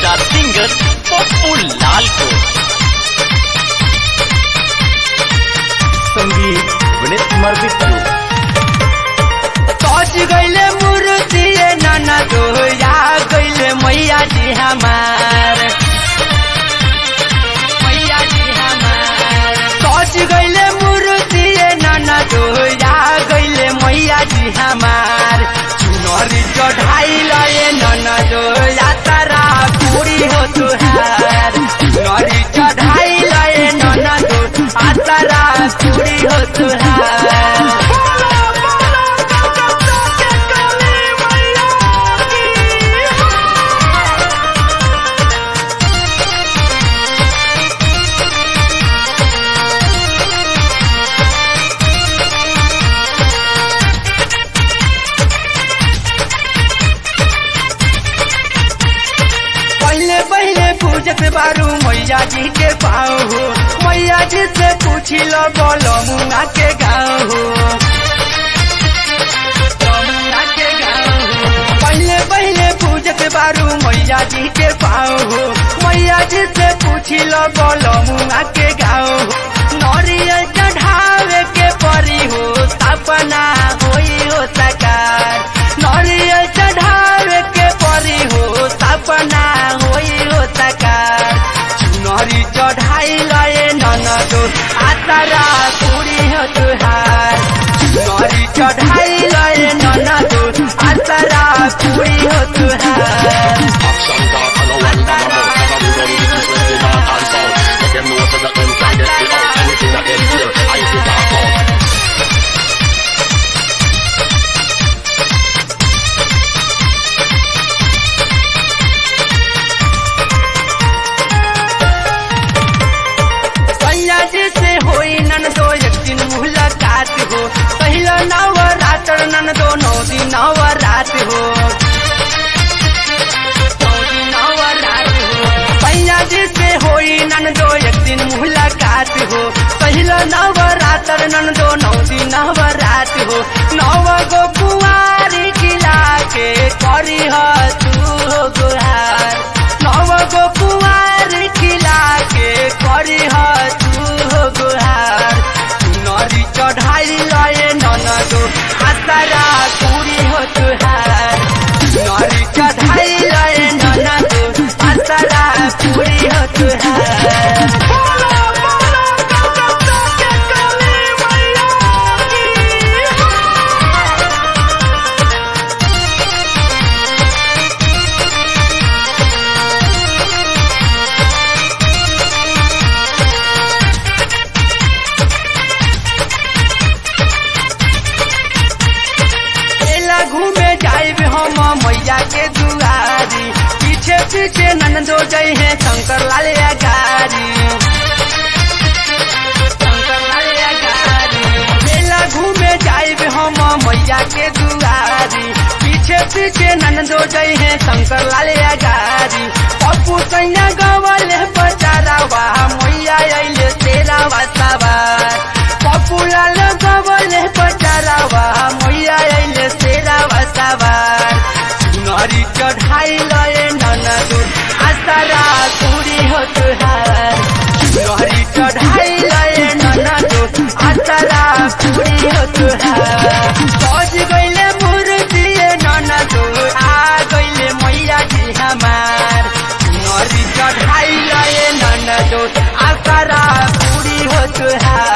superstar singer Pappu लाल को संगीत विनीत कुमार बिट्टू पहुँच गईले मूर्ति नाना तो या गईले मैया जी हमार मैया जी हमार पहुँच गईले मूर्ति नाना तो या गईले मैया जी हमार चुनरी चढ़ाई लए नाना तो या तारा पूरी हो तुहार चुनरी चढ़ाई लए नाना तो आ तारा पूरी हो तुहार पहले पहले पूजत बारू मैया जी के पाँव हो मैया जी से पूछी लो बोलो मुंगा के गाँव हो मुंगा के गाँव हो पहले पहले पूजत बारू मैया जी के पाँव हो मैया जी से पूछी लो बोलो मुंगा के गाँव हो नरियल चढ़ावे के परी हो सपना होई हो सकार नरियल चढ़ावे के परी हो सपना होई हो सकार चुनरी चढ़ाई लए ननदो आतारा पूरी हो तुहार चुनरी चढ़ाई लए ननदो आतारा पूरी हो तुहार Action talk and no one talk about Never we run the business when they talk and sound Let them know so that them can get it out Anything that them hear, I see talk out सैया जी से होई नन दो एक दिन मुलाकात हो पहला नवरात्र नन दो नौ दिन नवरात हो नौ दिन नवरात हो सैया जी से होई नन दो एक दिन मुलाकात हो पहला नवरात्र नन दो नौ दिन नवरात हो नव गो कुआरी खिला के करी ह तू हो गुहार नव गो कुआरी खिला के करी ह तू हो गुहार नरी चढ़ाई लए ननदो आतारा पूरी हो तुहार नरी चढ़ाई लए ननदो आतारा पूरी हो तुहार मेला घूमे जाइब हम मैया के दुआरी पीछे पीछे नंदो जय है शंकर लाल गारी शंकर लाल गारी मेला घूमे जाइब हम मैया के दुआरी पीछे पीछे नंदो जय है शंकर लाल गारी पप्पू सैया गवल बचारा वाह मैया अइले तेरा वातावार पप्पू लाल गवल बचारा वाह मैया अइले तेरा वातावार नरी चढ़ाई लए ननदो आसारा पूरी हो तुहार नरी चढ़ाई लए ननदो आसारा पूरी हो तुहार पहुँच गईले मूर्ति ननदो आ गईले मैया जी हमार नरी चढ़ाई लए ननदो आसारा पूरी हो तुहार